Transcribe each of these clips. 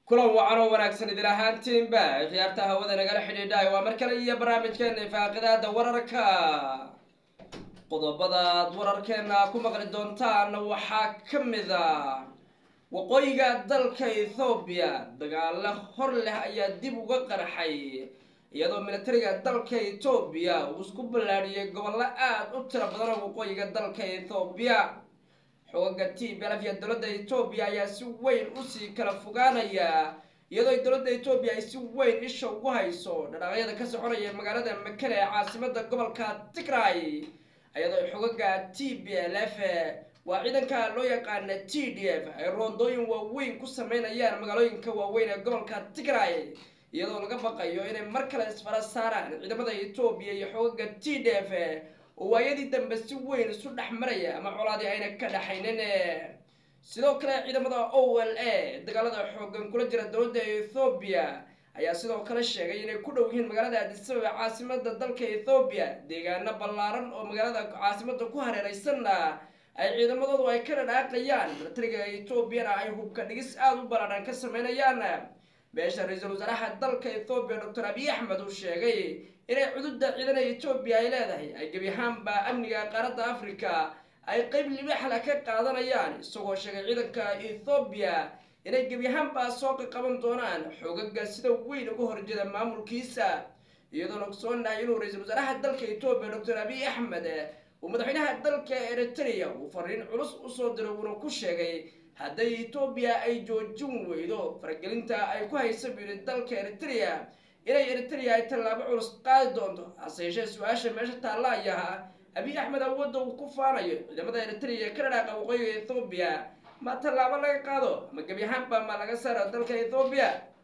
kulan wacan oo wanaagsan idil ahaantiinba khiyaarta hawada nagala xidhiidhaay waa mar kale iyo barnaamijkeena faaqidaada wararka qodobadaad wararkeena ku maqli doontaan waxaa ka mid a waqooyiga dalka ethoobiya dagaalo hor leh ayaa dib uga qarxay iyadoo militariga dalka etoobiya uu isku ballaadhiyay gobollo aada u tiro badan oo waqooyiga dalka ethoobiya xoogaga t belaf iyo dowladda etoobiya ayaa si weyn usii kala fogaanaya iyadoo dowladda etoobiya ay si weyn isha ugu hayso dhadhaaqyada ka soconaya magaalada makele ee caasimada gobolka tigray iyadoo xogaga t b l f waa ciidanka loo yaqaana t d f ay roondooyin waaweyn ku sameynayaan magaalooyinka waaweyn ee gobolka tigray iyadoo laga baqayo inay mar kale isfara saaraan ciidamada etoobiya iyo xogaga t d f oo waayadii dambe si weyn isu dhex maraya ama colaadii ayna ka dhexaynin sidoo kale ciidamada o l a dagaalada xoogan kula jira dowladda ethoobiya ayaa sidoo kale sheegay inay ku dhow yihiin magaalada addisababa caasimada dalka ethoobiya deegaano ballaaran oo magaalada caasimada ku hareereysanna ay ciidamadoodu ay ka dhadhaaqayaan militariga etoobiyana ay hubka dhigis aada u ballaadhan ka sameynayaan beesha ra-iisul wasaaraha dalka ethoobiya doctor abiy axmed uu sheegay inay cududa ciidana etoobiya ay leedahay ay gebi ahaanba amniga qaaradda africa ay qeyb libaaxla ka qaadanayaan isagoo sheegay ciidanka ethoobiya inay gebi ahaanba soo qaban doonaan xoogaga sida weyn uga horjeeda maamulkiisa iyadoona ogsoonahay inuu ra-iisul wasaaraha dalka etoobiya doctor abiy axmed uu madaxweynaha dalka eritrea uu fariin culus usoo diray uuna ku sheegay hadday etoobiya ay joojin weydo faragelinta ay ku haysa buyiri dalka eritrea inay eritrea ay tallaabo culus qaadi doonto hase yeeshee su-aasha meesha taalla ayaha abiy axmed awoodda uu ku faanayo ciidamada eritrea ka dhadhaaqa waqooyiga ethoobiya ma tallaabo laga qaado ma gebi ahaanba ma laga saaro dalka ethoobiya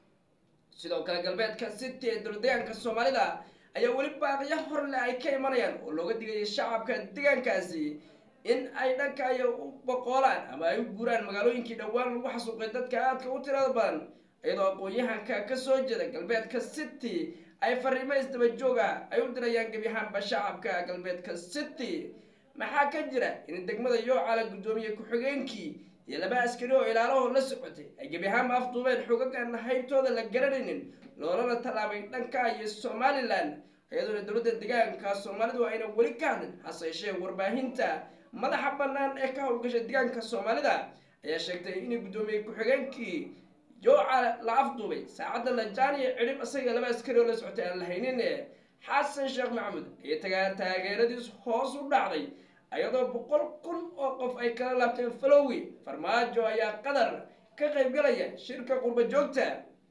sidoo kale galbeedka city ee dowladeegaanka soomaalida ayaa weli baaqiyo horle ay ka imanayaan oo looga digaya shacabka deegaankaasi in ay dhanka ay u boqoolaan ama ay u guuraan magaalooyinkii dhowaan lagu xasuuqay dadka aadka u tirada badan iyadoo aqoon-yahanka kasoo jeeda galbeedka city ay fariimo isdaba jooga ay u dirayaan gebi ahaanba shacabka galbeedka city maxaa ka jira in degmada yoocala guddoomiye ku-xigeenkii iyo laba askari oo ilaalaho la socotay ay gebi ahaanba afduubeen xogagan haybtooda la garanaynin loolana tallaabay dhanka iyo somalilan iyadoona dowladda deegaanka soomaalidu ayna weli ka hadlin hase yeeshee warbaahinta madaxa bannaan ee ka howlgasha deegaanka soomaalida ayaa sheegtay inay guddoomiye ku-xigeenkii jooca la afduubay saacadda lajaaniya cidhib isaga laba askari oo la socotay aan la haynin xasan sheekh maxamuud ayaa tagaa taageeradiis hoos u dhacday iyadoo boqol kun oo qof ay kala laabteen falowi farmaajo ayaa qatar ka qaybgalaya shirka qurba joogta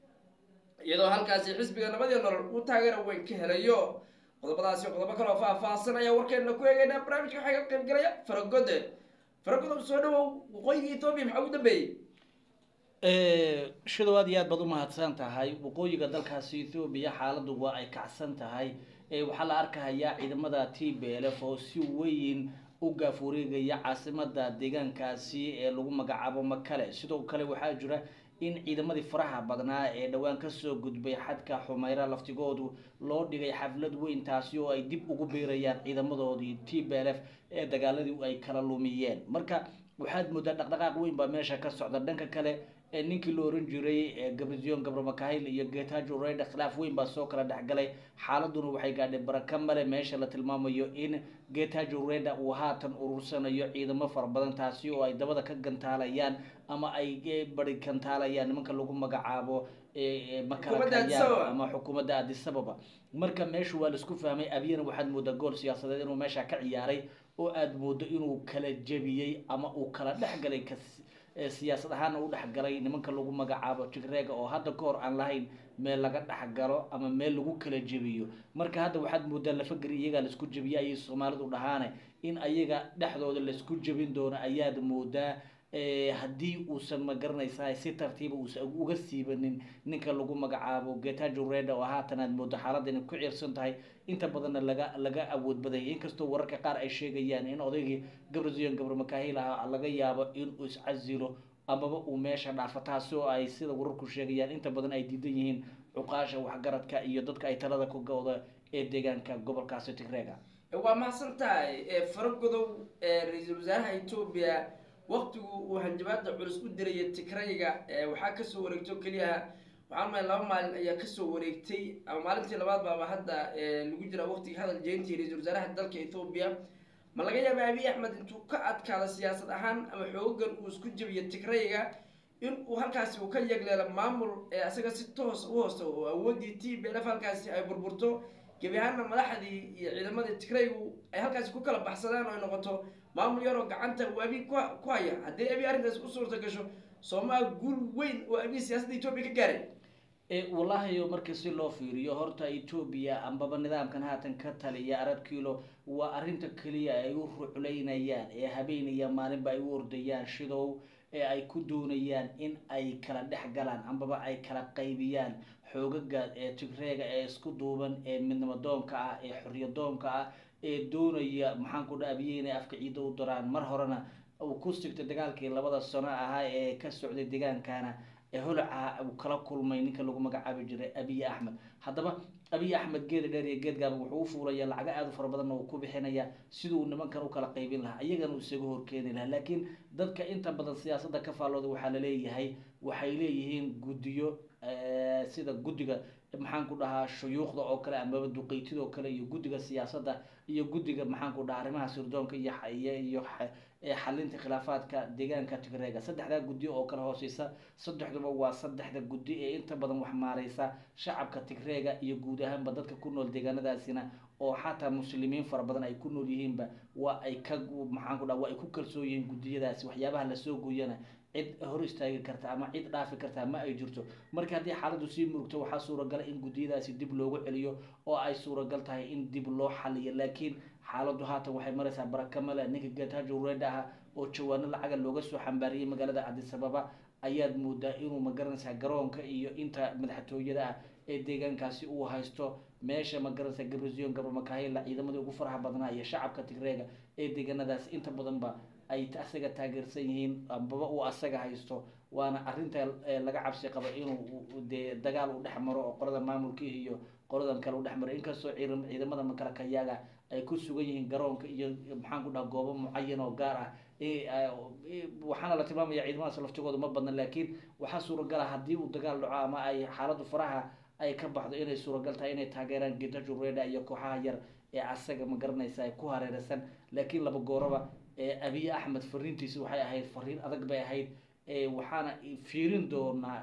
iyadoo halkaasi xisbiga nabadii nolol uu taageero weyn ka helayo qodobadaasi qodobo kale oo faah-faahsan ayaa warkeena ku eegeynaa barnaamijka waxaa ka qaybgalaya faragode faragod soo dhawow waqooyiga etoobiya maxaa ugu dambeeyey shidow aad iyo aad baad u mahadsan tahay waqooyiga dalkaasi ethoobiya xaaladu waa ay kacsan tahay waxaa la arkahayaa ciidamada t b l f oo si weyn u gaafureegaya caasimada deegaankaasi ee lagu magacaabo makale sidoo kale waxaa jira in ciidamadii faraha badnaa ee dhowaan kasoo gudbay xadka xumeyra laftigoodu loo dhigay xaflad weyn taasi oo ay dib ugu biirayaan ciidamadoodii t b l f ee dagaaladii ay kala lumiyeen marka waxaad moodaa dhaqdhaqaaq weyn baa meesha ka socda dhanka kale ee ninkii la oran jiray gabrizion gabromakahil iyo getajo reda khilaaf weyn baa soo kala dhexgalay xaaladuna waxay gaadhay baraka male meesha la tilmaamayo in getajo reda uu haatan urursanayo ciidamo fara badan taasi oo ay dabada ka gantaalayaan ama ay bari gantaalayaan nimanka lagu magacaabo makalakaya ama xukuumadda adisababa marka meeshu waa laisku fahmay abiyana waxaad moodaa gool siyaasadeed inuu meesha ka ciyaaray oo aada moodo inuu kala jebiyey ama uu kala dhexgalay siyaasad ahaana u dhexgalay nimanka lagu magacaabo tigreega oo hadda ka hor aan lahayn meel laga dhexgalo ama meel lagu kala jebiyo marka hadda waxaad moodaa lafageri iyagaa laisku jebiya ayay soomaalidu dhahaane in ayaga dhexdooda laisku jebin doono ayaad moodaa haddii uusan ma garanaysaa si tartiiba uusan uga siibanin ninka lagu magacaabo getajo reda oo haatan aad moodo xaaladda inay ku ciirsan tahay inta badanna laga laga awood badaya inkastoo wararka qaar ay sheegayaan in odaygii gabrizion gabromakahil ah laga yaabo inuu iscasilo amaba uu meesha dhaafo taasi oo ay sida wararku sheegayaan inta badan ay diidan yihiin cuqaasha waxgaradka iyo dadka ay talada ku gowda ee deegaanka gobolkaasi tigreega waa mahadsan tahay faragodow ra-iisul wasaaraha etoobiya waktigu uu hanjabaada culus u diraya tigrayga waxaa kasoo wareegto keliyaha waxaan maay laba maalin ayaa kasoo wareegtay ama maalintii labaad baaba hadda lagu jira waqtigii hadal jeyntii ra-isul wasaaraha dalka ethoobiya ma laga yaaba abiy axmed intuu ka adkaado siyaasad ahaan ama xoogan uu isku jebiyo tigrayga in uu halkaasi uu ka yegleelo maamul ee asaga si toos u hoosta oo awoodii t b lf halkaasi ay burburto gebi ahaanna madaxdii iyo ciidamadii tigraygu ay halkaasi ku kala baxsadaan oo ay noqoto maamul yaroo gacanta uu abiy ku haya haddii abiy arrintaasi u suurta gasho soomaa guul weyn oo abiy siyaasadda etoobiya ka gaaray wallaahi markii si loo fiiriyo horta etoobiya ambaba nidaamkan haatan ka taliya arab kilo waa arrinta keliya ay u rucleynayaan ee habeenaya maalinba ay u ordayaan shidow ee ay ku doonayaan in ay kala dhex galaan ambaba ay kala qaybiyaan xoogaga ee tigreega ee isku duuban ee midnimadoonka ah ee xorriyadoonka ah ee doonaya maxaan ku dhaabiyey inay afka ciidda u daraan mar horena uu ku sigtay dagaalkii labada sano ahaa ee ka socday deegaankana ee holaca uu kala kulmay ninka lagu magacaabi jiray abiy axmed haddaba abiy axmed geeda dheer iyo geedgaaba wuxuu u fuulaya lacago aada u fara badanna uu ku bixinaya siduu nimankan u kala qaybin lahaa iyagana uu isaga horkeeni lahaa laakiin dadka inta badan siyaasadda ka faallooda waxaa laleeyahay waxay leeyihiin guddiyo sida guddiga maxaan ku dhahaa shuyuukhda oo kale amaba duqeytida oo kale iyo guddiga siyaasadda iyo guddiga maxaan ku dhahaa arrimaha sirdoonka iyo iyo xalinta khilaafaadka deegaanka tigreega saddexdaa guddi oo kale hooseysa saddexduba waa saddexda guddi ee inta badan wax maareysa shacabka tigreega iyo guud ahaanba dadka ku nool deegaanadaasina oo xataa muslimiin fara badan ay ku nool yihiinba waa ay ka maxaan ku dhaha waa ay ku kalsoon yihiin guddiyadaasi waxyaabaha lasoo gooyana cid hor istaagi karta ama cid dhaafi karta ma ay jirto marka haddii xaaladdu sii murugto waxaa suuragala in guddiyadaasi dib loogu celiyo oo ay suuragal tahay in dib loo xaliyo laakiin xaaladdu haatan waxay maraysaa barakamale ninka getajo reda ah oo jawaano lacaga looga soo xambaariyey magaalada cadisababa ayaad moodaa inuu magaranaysaa garoonka iyo inta madaxtooyada ah ee deegaankaasi uu haysto meesha magaranaysaa gabrazion gabramakaahila ciidamadii ugu faraha badnaa iyo shacabka tigreega ee deegaanadaasi inta badanba ay asaga taageersan yihiin ambaba uu asaga haysto waana arinta laga cabsi qabo inuu dee dagaal u dhex maro oo qolada maamulkii iyo qoladan kale u dhex maro inkastoo ciidamada makalakayaaga ay ku sugan yihiin garoonka iyo maxaan ku dhaha goobo mucayan oo gaar ah waxaana la tilmaamaya ciidamadaas laftigooda ma badna laakiin waxaa suuragala haddii uu dagaal dhaco ama ay xaaladdu faraha ay ka baxdo inay suuragal tahay inay taageeraan getajo reda iyo kooxaha yar ee asaga ma garanaysa ay ku hareereysan laakiin laba gooraba abiy axmed fariintiisi waxay ahayd fariin adag bay ahayd waxaana fiirin doonaa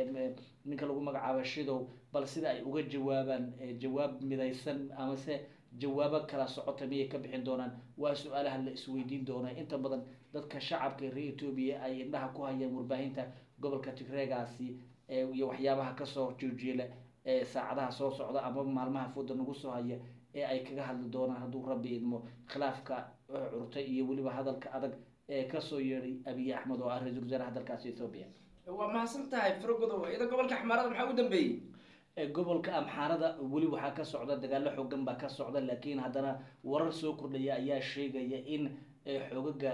ninka lagu magacaabo shidow bal sida ay uga jawaabaan jawaab midaysan amase jawaabo kala socota miyay ka bixin doonaan waa su-aalaha la isweydiin doonaa inta badan dadka shacabka reer etoobiya ay indhaha ku hayaan warbaahinta gobolka tigreegaasi iyo waxyaabaha kasoo joojiela ee saacadaha soo socda ama maalmaha fooda nagu soo haya ee ay kaga hadli doonaan hadduu rabbi idmo khilaafka curtay iyo weliba hadalka adag ee kasoo yeedhay abiy axmed oo ah ra-isul wasaaraha dalkaasi ethoobiya waa mahadsan tahay faragodow iyada gobolka xamaarada maxaa u dambeeyey gobolka amxaarada weli waxaa ka socda dagaalo xoogan baa ka socda laakiin haddana warar soo kordhaya ayaa sheegaya in xoogaga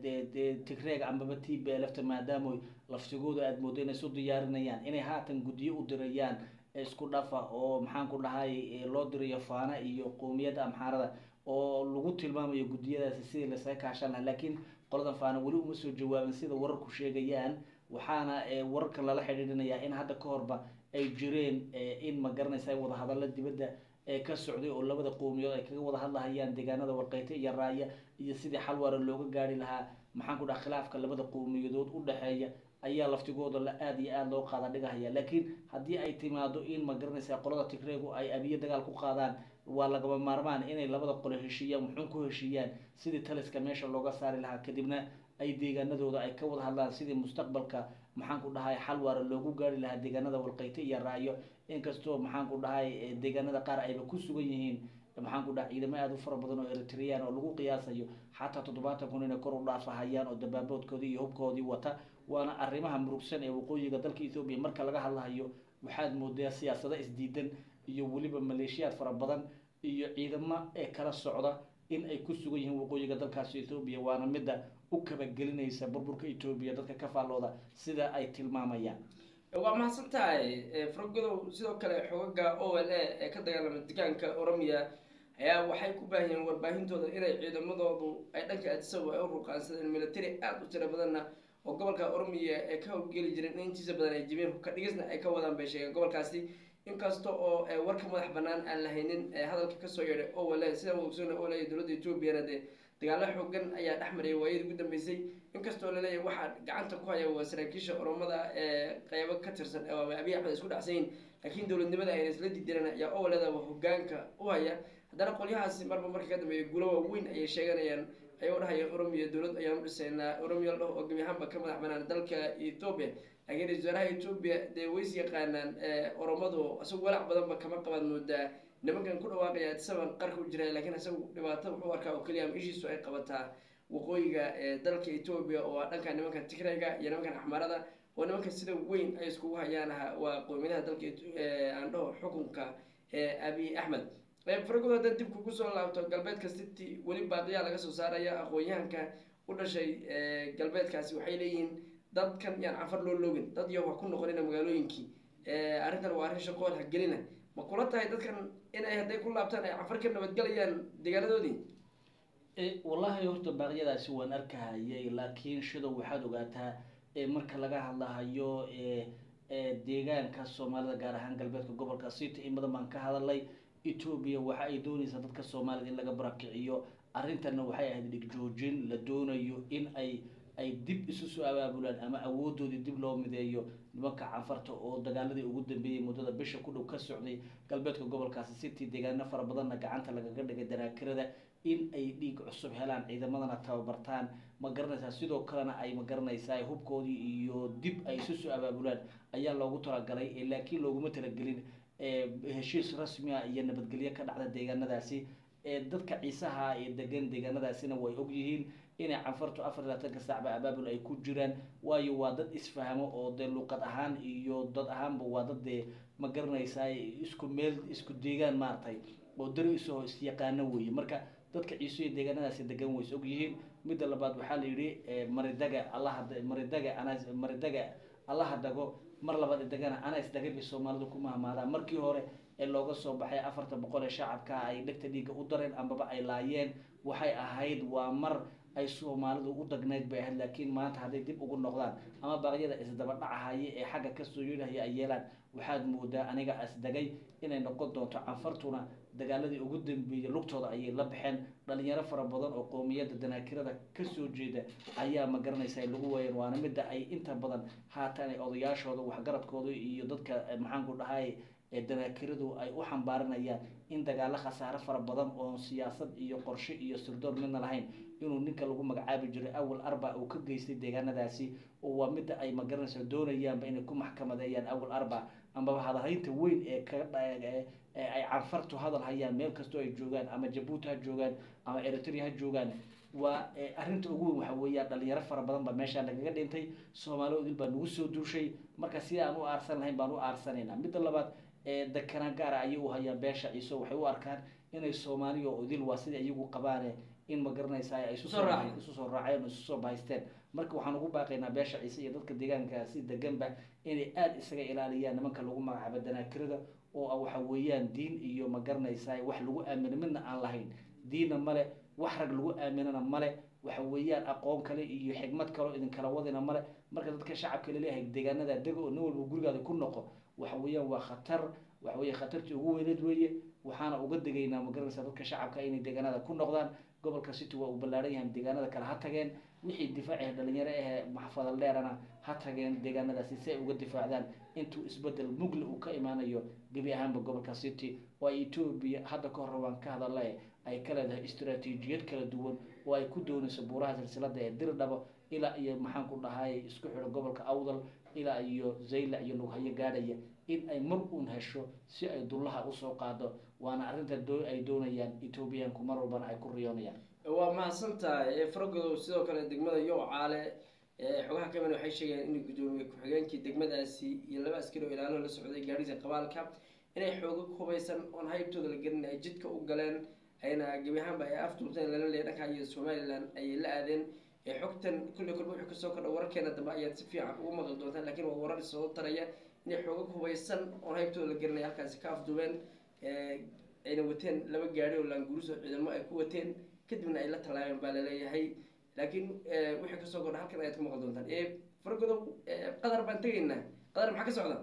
tigreega ambaba t b lfta maadaama laftigooda aada moodo inay isu diyaarinayaan inay haatan guddiyo u dirayaan isku dhafa oo maxaan ku dhahay loo dirayo faana iyo qowmiyadda amxaarada oo lagu tilmaamayo guddiyadaasi sidii lasaga kaashan laha laakiin qoladan faana weli uma soo jawaabin sida wararku sheegayaan waxaana wararka lala xidhiidhinayaa in hadda ka horba ay jireen in ma garanaysa wadahadalla dibadda ee ka socday oo labada qowmiyood ay kaga wada hadlahayaan deegaanada warqeyte iyo raaya iyo sidii xal waara looga gaari lahaa maxaan ku dhaha khilaafka labada qowmiyadood u dhexeeya ayaa laftigooda la aada iyo aada loo qaada dhigahaya laakiin haddii ay timaado in ma garanaysa qolada tigreegu ay abiye dagaal ku qaadaan waa lagaba maarmaan inay labada qole heshiiyaan wuxuun ku heshiiyaan sidii taliska meesha looga saari lahaa kadibna ay deegaanadooda ay ka wada hadlaan sidii mustaqbalka maxaan ku dhahay xal waara loogu gaari lahaa deegaanada walqeyte iyo raayo inkastoo maxaan ku dhahay deegaanada qaar ayba ku sugan yihiin maxaan ku dhahay ciidamo aada u fara badan oo eritrean oo lagu qiyaasayo xataa toddobaatan kun inay kor u dhaafahayaan oo dabaaboodkoodii iyo hubkoodii wata waana arrimaha murugsan ee waqooyiga dalka ethoobiya marka laga hadlahayo waxaad moodaa siyaasado isdiidan iyo weliba maleeshiyaad fara badan iyo ciidamo ee kala socda in ay ku sugan yihiin waqooyiga dalkaasi ethoobiya waana midda u kabagelinaysa burburka etoobiya dadka ka faallooda sida ay tilmaamayaan waa mahadsan tahay faragodow sidoo kale xogaga o l a ee ka dagaalama degaanka oromiya ayaa waxay ku baahiyeen warbaahintooda inay ciidamadoodu ay dhanka adisabo ay u ruqaansadeen military aada u tiro badanna oo gobolka oromiya ee ka howlgeli jireen in intiisa badan ay jibeen hubka dhigisna ay ka wadaan bay sheegeen gobolkaasi inkasta oo warka madax banaan aan lahaynin hadalka kasoo yeedhay owale sidaan ogsoona oo leeyahy dowladda etoobiyana dee dagaalo xoogan ayaa dhex mariyay waayadii ugu dambeysay inkastoo laleeyahay waxaa gacanta ku haya waa saraakiisha oromada ee qeybo ka tirsan ama abiy axmed isku dhacsayin laakiin dowladnimada ayna isla didireen ayaa owaledaba hogaanka u haya haddana qolyahaasi marba marka ka dambeeya gulo waaweyn ayay sheeganayaan ayuu dhahaya oromiya dowlad ayaan u dhisaynaa oromiya la dhaho oo gebi ahaanba ka madax banaan dalka ethoobia laakiin ra-isul wasaaraha ethoobia dee ways yaqaanaan oromadu isagu walaac badanba kama qabaad moodaa nimankan ku dhawaaqaya adisaban qarka u jira laakiin isagu dhibaato wuxuu arkaa oo keliya ama ishiisu ay qabataa waqooyiga dalka ethoobia oo ah dhanka nimanka tigrayga iyo nimankan axmarada oo nimanka sida weyn ay iskugu hayaan waa qowmiyadaha dalka aan dhaho xukunka abiy axmed faragood haddaan dib kugu soo laabto galbeedka city weli baaqiyaa laga soo saaraya aqoon-yahanka u dhashay galbeedkaasi waxay leeyihiin dadkan yaan cafar loo loogin dad iyo wax ku noqonina magaalooyinkii arrintan waa arrin shaqool hagelina ma kula tahay dadkan inay hadday ku laabtaan ay cafar ka nabadgelayaan deegaanadoodii wallaahi horta baaqyadaasi waan arkahayay laakiin shidow waxaad ogaataa marka laga hadlahayo deegaanka soomaalida gaar ahaan galbeedka gobolka city in badan baan ka hadalay etoobiya waxa ay doonaysaa dadka soomaalida in laga barakiciyo arrintanna waxay ahayd dhigjoojin la doonayo in ay ay dib isu soo abaabulaan ama awoodoodii dib loo mideeyo nimanka canfarta oo dagaaladii ugu dambeeyey muddada bisha ku dhow ka socday galbeedka gobolkaasi city deegaano fara badanna gacanta lagaga dhigay danaakirada in ay dhiig cusub helaan ciidamadana tababartaan ma garanaysaa sidoo kalena ay ma garanaysaa hubkoodii iyo dib ay isu soo abaabulaan ayaa loogu talagalay laakiin looguma talagelin heshiis rasmia iyo nabadgelyo ka dhacda deegaanadaasi dadka ciisaha ee degan deegaanadaasina way ogyihiin inay canfartu afar iyo labaatanka saacba abaabul ay ku jiraan waayo waa dad isfahmo oo dee luqad ahaan iyo dad ahaanba waa dad dee ma garanaysaa isku meel isku deegaan maaragtay oo dari isoo isyaqaano weeye marka dadka ciisuya deegaanadaasi degan ways ogyihiin midda labaad waxaa la yidhi maridaga allaha maridaga ana maridaga allaha dago mar labaad idagana ana isdagabay soomaalidu ku mahmaadaan markii hore ee looga soo baxay afarta boqol ee shacabka ay dhegta dhiigga u dareen ambaba ay laayeen waxay ahayd waa mar ay soomaalidu u dagnayd bay ahayd laakiin maanta hadday dib ugu noqdaan ama baaqyada isdaba dhacahaye ee xagga kasoo yeelahaya ay yeelaan waxaad moodaa aniga isdagay inay noqon doonto canfartuna dagaaladii ugu dambeeyey lugtooda ayay la baxeen dhalinyaro fara badan oo qoomiyadda danaakirada kasoo jeeda ayaa ma garanaysa lagu waayeen waana midda ay inta badan haatan ay odayaashooda waxgaradkooda iyo dadka maxaanku dhahay ee danaakiradu ay u xambaarinayaan in dagaalo khasaare fara badan oo siyaasad iyo qorshe iyo sirdoon midna lahayn inuu ninka lagu magacaabi jiray awal arba uu ka geystay deegaanadaasi oo waa midda ay magaranaysa doonayaanba inay ku maxkamadeeyaan awal arba ambaba hadalhaynta weyn ee kaga ay canfartu hadal hayaan meel kastoo ay joogaan ama jabuuti ha joogaan ama eritrea ha joogaan waa arrinta ugu weyn waxa weeyaan dhalinyaro fara badan baa meeshaa nagaga dhintay soomaali odil baa nagu soo duushay marka si aan u aarsan lahayn baan u aarsanaynaa midda labaad dekana gaara ayay u hayaan beesha ciiso waxay u arkaan inay soomaaliya odil waa sidai iyagu qabaane in ma garanaysaa ay isu soo raaceen oo isu soo bahaysteen marka waxaan ugu baaqaynaa beesha ciise iyo dadka deegaankaasi deganba inay aada isaga ilaaliyaan nimanka lagu magacaabo danaakirada oo waxa weeyaan diin iyo ma garanaysaa wax lagu aamino midna aan lahayn diinna male wax rag lagu aaminana male waxa weeyaan aqoon kale iyo xigmad kaleo idinkala wadina male marka dadka shacabka laleeyahay deegaanada dega oo nin walba gurigaada ku noqo waxa weeyaan waa khatar waxa weeye khatartii ugu weyneed weeye waxaana uga degaynaa ma garanaysaa dadka shacabka inay deegaanada ku noqdaan gobolka city waa uu ballaaran yahay deegaanada kale ha tageen wixii difaaci dhalinyaro ahee maxfadal dheerana ha tageen deegaanadaasi si ay uga difaacdaan intuu isbedel mugle uu ka imaanayo gebi ahaanba gobolka city oo ay etoobiya hadda ka hor waan ka hadalla ay ka leedahay istaraatiijiyad kala duwan oo ay ku doonayso buuraha silsilada ee dirdhabo ilaa iyo maxaan ku dhahay isku xidho gobolka awdal ilaa iyo zaylac iyo lughayo gaadhaya in ay mar uun hesho si ay dullaha usoo qaado waana arrinta ay doonayaan etoobiyaanku mar walbana ay ku riyoonayaan waa mahadsantahay faragodow sidoo kale degmada yow caale xogaha kaman waxay sheegeen in guddoomiye ku-xigeenkii degmadaasi iyo laba askari oo ilaalo la socday gaadhisa qabaalka inay xooga hubaysan oon haybtooda la gelin ay jidka u galeen ayna gebi ahaanba ay afduubteen lala leeya dhanka iyo somalilan ayay la aadeen xogtan kulley kolba wuxuu kasoo kordha wararkeena dambe ayaad si fiican ugu maqli doontaan lakin waa warar isoo taraya inay xooga hubaysan oon haybtooda la gelinay halkaasi ka afduubeen ayna wateen laba gaari oo laanguruso ciidamo ay ku wateen kadibna ay la tallaabeen baa laleeyahay laakiin wixii kasoo kordha halkan ayaad ka maqli doontaan faragodow qadar baan tegaynaa qadar maxaa ka socda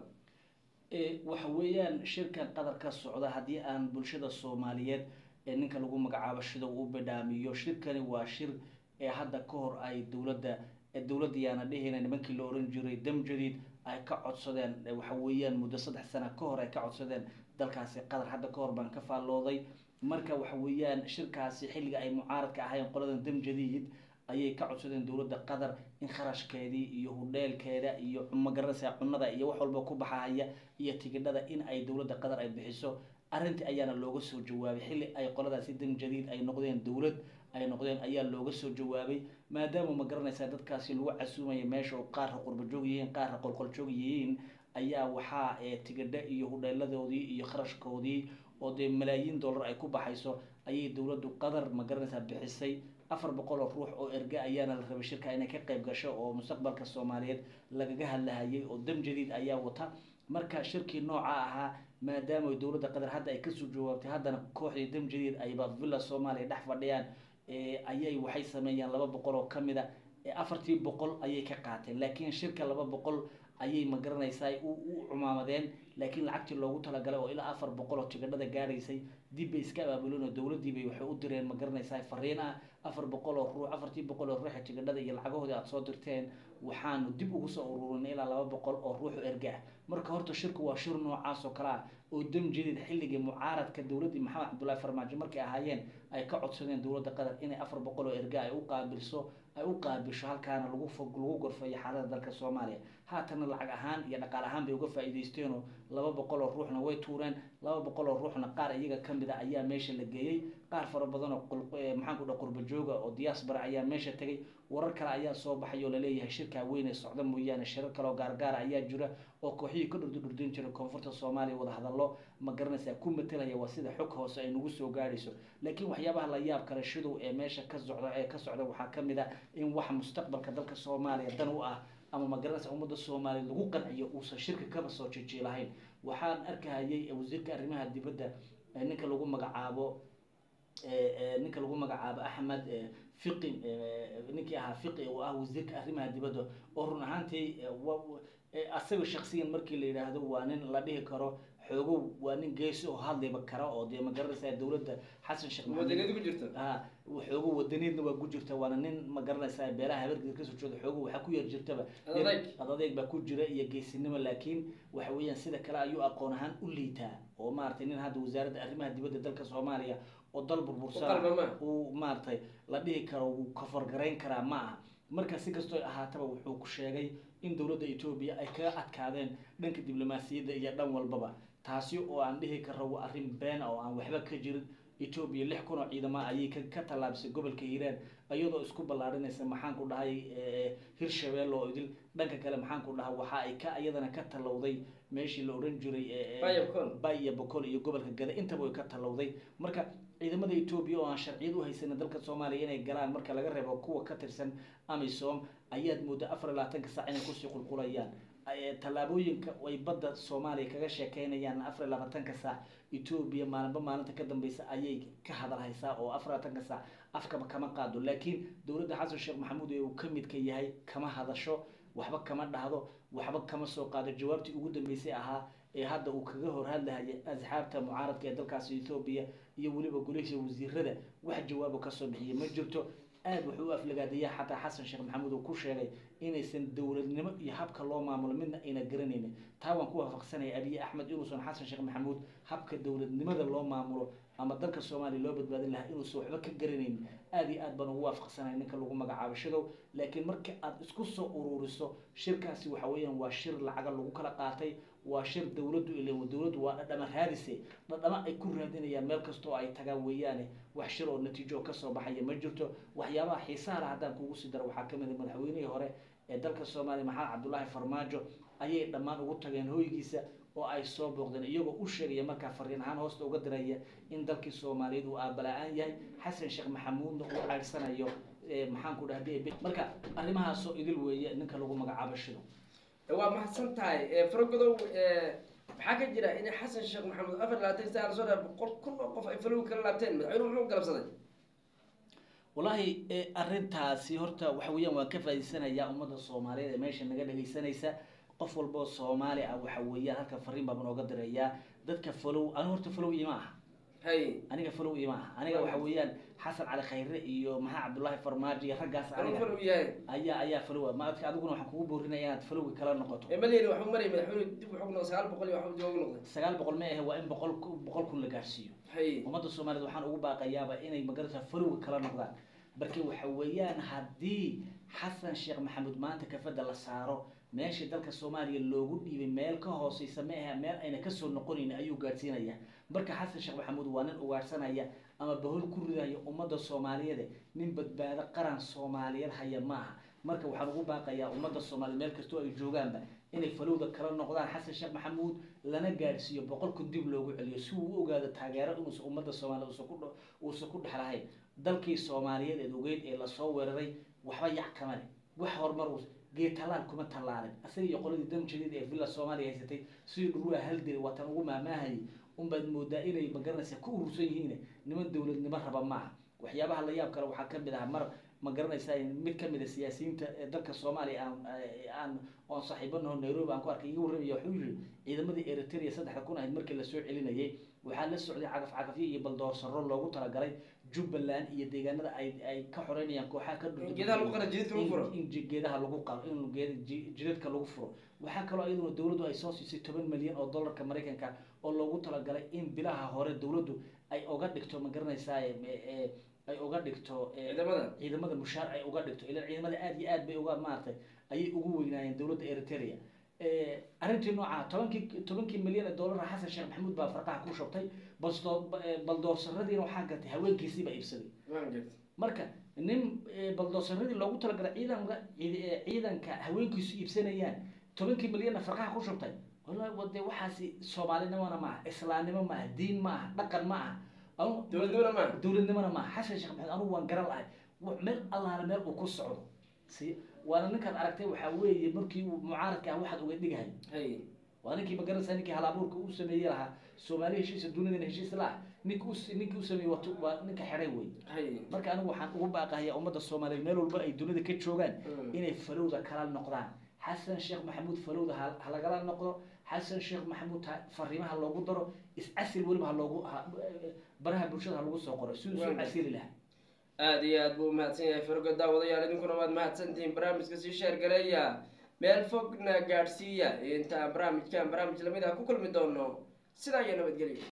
waxa weeyaan shirkan qadar ka socda haddii aan bulshada soomaaliyeed ee ninka lagu magacaabo shida uu badhaamiyo shirkani waa shir ee hadda ka hor ay dowladda dowladda yaana dhehayna nimankii la oran jiray dam jadiid ay ka codsadeen waxa weeyaan muddo saddex sano ka hor ay ka codsadeen dalkaasi qatar hadda ka hor baan ka faallooday marka waxa weeyaan shirkaasi xilliga ay mucaaradka ahayn qoladan dam jadiid ayay ka codsadeen dowladda qatar in kharashkeedii iyo hudheelkeeda iyo magaranaysa cunada iyo wax walba ku baxahaya iyo tigidhada in ay dowladda qatar ay bixiso arrintii ayaana looga soo jawaabay xilli ay qoladaasi dam jadiid ay noqdeen dowlad ay noqdeen ayaa looga soo jawaabay maadaama ma garanaysaa dadkaasi lagu casuumaya meesha oo qaarka qurbajoog yihiin qaarka qolqoljoog yihiin ayaa waxaa tigidho iyo hudheeladoodii iyo kharashkoodii oo dee malaayiin dollar ay ku baxayso ayay dowladdu qatar ma garanaysaa bixisay afar boqol oo ruux oo erga ayaana la rabay shirka inay ka qayb gasho oo mustaqbalka soomaaliyeed lagaga hadlahayay oo dam jadiid ayaa wata marka shirkii nooca ahaa maadaama dowladda qatar hadda ay kasoo jawaabtay haddana kooxdii dam jadiid ayba villa soomaaliya dhex fadhiyaan ayay waxay sameeyaan laba boqol oo kamid a afartii boqol ayay ka qaateen laakiin shirka laba boqol ayay ma garanaysaa u cumaamadeen laakiin lacagtii loogu talagalay oo ilaa afar boqol oo tigidhada gaadhaysay dib bay iska abaabuleen oo dowladdiibay waxay u direen ma garanaysaa fariin ah afar boqol oo ruux afartii boqol oo ruuxa tigidhada iyo lacagahoodii aada soo dirteen waxaanu dib ugu soo ururinay ilaa laba boqol oo ruux erga ah marka horta shirku waa shir noocaas oo kale ah oo dam jadiid xilligii mucaaradka dowladdii maxamed cabdullaahi farmaajo markay ahaayeen ay ka codsadeen dowladda qatar inay afar boqol oo erga ay u qaabilso ay u qaabilsho halkaana lagu fog lagu gorfeeyo xaalada dalka soomaaliya haatana lacag ahaan iyo dhaqaal ahaan bay uga faa'iidaysteenoo laba boqol oo ruuxna way tuureen laba boqol oo ruuxna qaar iyaga kamid a ayaa meesha la geeyey qaar fara badan oo maxaan ku dhaha qurbajooga oo diaspora ayaa meesha tegay warar kale ayaa soo baxay oo laleeyahay shirkaa weyn ee socda mooyaane shirar kale oo gaargaara ayaa jira oo kooxihii ka dhurdu dhurdin jiray koonfurta soomaaliya wada hadallo ma garanaysaa ku matelaya waa sida xog hoose ay nagu soo gaadhayso laakiin waxyaabaha la yaab kale shidow ee meesha ka socda ee ka socda waxaa kamid a in wax mustaqbalka dalka soomaaliya dan u ah ama ma garanaysa ummadda soomaaliya lagu qanciyo uusan shirka kaba soo jijiilahayn waxaan arkahayay wasiirka arrimaha dibadda ninka lagu magacaabo ninka lagu magacaabo axmed fiqi ninkii ahaa fiqi oo ah wasiirka arrimaha dibadda oo run ahaantii asaga shaksiyan markii la yidhaahdo waa nin la dhihi karo xoogow waa nin geesi oo hadliba kara oo dee ma garanaysaa dowladda xasan sheekh wadaniyad ku jirta ha xoogo wadaniidna waa ku jirta waana nin ma garanaysaa beelaha habargeed kasoo jeeda xoogo waxaa ku yar jirtaba Adayg. adadeeg baa ku jira iyo geesinimo laakiin waxa weeyaan sida kale ayuu aqoon ahaan u liitaa oo maaragtay nin hadda wasaaradda arrimaha dibadda dalka soomaaliya oo dal burbursana U qalma ma. uu maaragtay la dhihi karo wuu kafargarayn karaa ma aha marka si kastoo ahaataba wuxuu ku sheegay in dowladda etoobiya ay kaga adkaadeen dhanka diblomaasiyadda iyo dhan walbaba taasi oo aan dhihi karo waa arrin been ah oo aan waxba ka jirin etoobiya lix kun oo ciidama ayay ka ka tallaabisay gobolka hiiraan iyadoo isku ballaarinaysa maxaan ku dhahay eh, hirshabeelle oo idil dhanka kale maxaan ku dhahay waxa ay ka iyadana ka tallowday meeshii la odhan jiray eh, eh, Bay iyo Bokol. bay iyo bokol iyo gobolka gada intaba way ka tallowday marka ciidamada etoobiya oo aan sharciyad u haysanin dalka soomaaliya inay galaan marka laga reebo kuwa ka tirsan amisom ayaad moodaa afar iyo labaatanka saac inay kusii qulqulayaan Eh, tallaabooyinka ay badda soomaaliya kaga sheekeynayaan afar iyo labaatanka saac etoobiya maalinba maalinta ka dambeysa ayay ka hadal haysaa oo afar iyo labaatanka saac afkaba kama qaado laakiin dowladda xasan sheekh maxamuud ee uu ka midka yahay kama hadasho waxba kama dhahdo waxba kama soo qaado jawaabtii ugu dambeysay ahaa ee hadda uu kaga hor hadlahaya asxaabta mucaaradka ee dalkaasi etoobiya iyo weliba golihiisa wasiirada wax jawaabo kasoo bixiyay ma jirto aad wuxuu u aflagaadayaa xataa xasan sheekh maxamuud uu ku sheegay inaysan dowladnimo iyo habka loo maamulo midna ayna garanaynin taa waan ku waafaqsanaya abiy axmed inuusan xasan sheekh maxamuud habka dowladnimada loo maamulo ama dalka soomaaliya loo badbaadin lahaa inuusan waxba ka garanaynin aad iyo aad baan ugu waafaqsanaya ninka lagu magacaabo shadow laakiin marka aad isku soo ururiso shirkaasi waxa weeyaan waa shir lacaga lagu kala qaatay waa shir dowladdu ilen dowladdu waa dhadhama raadise dhadhama ay ku raadinayaan meel kasta oo ay tagaan weeyaane wax shir oo natiijo kasoo baxaya ma jirto waxyaabaha xiisaha leh haddaan kugu sii daro waxaa kamid a madaxweynihii hore ee dalka soomaaliya maxamed cabdullaahi farmaajo ayay dhammaan ugu tageen hoygiisa oo ay soo booqdeen iyagoo u sheegaya markaa fariin ahaan hoosta uga diraya in dalkii soomaaliyeed uu aabala-aan yahay xasan sheekh maxamuudna uu ceyrsanayo eh, maxaan ku dhahay marka arrimahaasoo idil weeye ninka lagu magacaabo shido waa mahadsan tahay faragodow maxaa ka jira in xasan sheekh maxamuud afar labaatan saa lasoo dhaaf boqol kun oo qof ay falowgi kala laabteen madaxweynuhu muxuu galabsaday wallaahi e, arrintaasi horta waxa weeyaan waan ka faa'iidsanayaa ummadda soomaaliyeed ee meesha naga dhegaysanaysa qof walba oo soomaali ah waxa weeyaan halka fariin baan nooga dirayaa dadka falow anigu horta falow ima aha hay aniga falow ima aha aniga waxa weeyaan xasan cali khayre iyo maxaa cabdullaahi farmaajo iyo raggaas anuu aniga falow yahay ayaa ayaa falowa maadka adiguna waxaan kugu boorinaya inaad falowga kala noqoto ee maleyni waxuu marayay madaxweynuhu dib wuxuu noqday sagaal boqol iyo waxuu dib ugu noqday sagaal boqol ma ahe waa in boqol ku- boqol kun la gaarsiiyo hay ummadda soomaaliyeed waxaan ugu baaqayaaba inay magarata falowga kala noqdaan marka waxa weeyaan haddii xasan sheekh maxamuud maanta kafada la saaro meeshii dalka soomaaliya loogu dhiibay meel ka hooseysa ma ahe meel ayna kasoo noqonayn ayuu gaadhsiinaya marka xasan sheekh maxamuud waa nin ugaadhsanaya ama bahol ku ridaya ummadda soomaaliyeed nin badbaado qaran soomaaliyeed haya maaha marka waxaan ugu baaqayaa ummadda soomaaliyeed meel kastoo ay joogaanba inay falowda kala noqdaan xasan sheekh maxamuud lana gaadhsiiyo boqolku dib loogu celiyo si uu u ogaado taageero inuusan ummadda soomaaliyeed uusan ku dh- uusan ku dhex lahayn dalkii soomaaliyeed ee ogeyd ee lasoo weeraray waxba yac kama leh wax horumar uus geed tallaal kuma tallaalin asaga iyo qoladii damjadeed ee villa soomaaliya haysatay sidii dhurwaa haldiri watan ugu maamaahayay unbaad moodaa inay magaranaysa ku urursan yihiin niman dowladnimo raba maaha waxyaabaha la yaab kale waxaa kamid ah mar ma garanaysaa mid kamid a siyaasiyiinta ee dalka soomaaliya aan aan oon saaxiibanaho nairobi aan ku arkay iga warramaya wuxuu yihi ciidamadii eritrea saddexda kun ahayd markii lasoo celinayay waxaa la socday cagaf cagafyo iyo baldoorsaro loogu talagalay jubbaland iyo deegaanada ay ay ka xoreynayaan kooxaha ka in geedaha lagu qara jididka lagu furo in in ji- geedaha lagu qaro in geeda ji- jidadka lagu furo waxaa kaloo iyaduna dowladdu ay soo siisay toban milyan oo dollarka maraykanka oo loogu talagalay in bilaha hore dowladdu ay uga dhigto ma garanaysaa e- e- ay uga dhigto e, ciidamada ciidamada mushaar ay uga dhigto ilan ciidamada aad iyo aad bay uga maaragtay ayay ugu weynaayeen dowladda eritrea arrintii nooca tobankii tobankii milyan ee dollara xasan sheekh maxamuud baa farqaha ku shubtay balsdoo baldoorsanadiina waxaa gatay haweenkiisiibaa iibsaday waan jirta marka nin eh, baldoosaradii loogu talagalay ciidanka ciid- eh, ciidanka haweenkiisu iibsanayaan tobankii milyanna farqaha ku shubtay wallahi wade waxaasi soomaalinimona maaha islaamnimo maaha diin maaha dhaqan maaha Anu- dowladnimona maaha dowladnimona maaha xasan sheekh maxamed anugu waan garan lahay wa- meel allaala meel uu ku socdo si waana ninkaad aragtay waxaa weeye markii uu mucaaradka ah waxaad uga dhigahay hay waa ninkii magaranaysa ninkii halabuurka uu sameeyey lahaa soomaali heshiisa dunidana heshiis la ah ninki u ninkii u sameeyey waa tu- waa ninka xeray wey hay marka anigu waxaan ugu baaqahayaa ummadda soomaaliyeed meel walba ay dunida ka joogaan Mm. inay falowda kala noqdaan xasan sheekh maxamuud falowda ha ha lagala noqdo xasan sheekh maxamuud ha fariimaha loogu daro iscasil weliba ha loogu ha- baraha bulshada ha lagu soo qoro siduu soo Waaga. casili lahaa aada iyo aad buu umahadsan yahay fargo daawadayaal idinkuna waad mahadsantihiin barnaamijka sii sheer gareeya meel fogna gaadhsiiya intaan barnaamijkan barnaamij lamid ah ku kulmi doono sidaa iyo nabadgelyo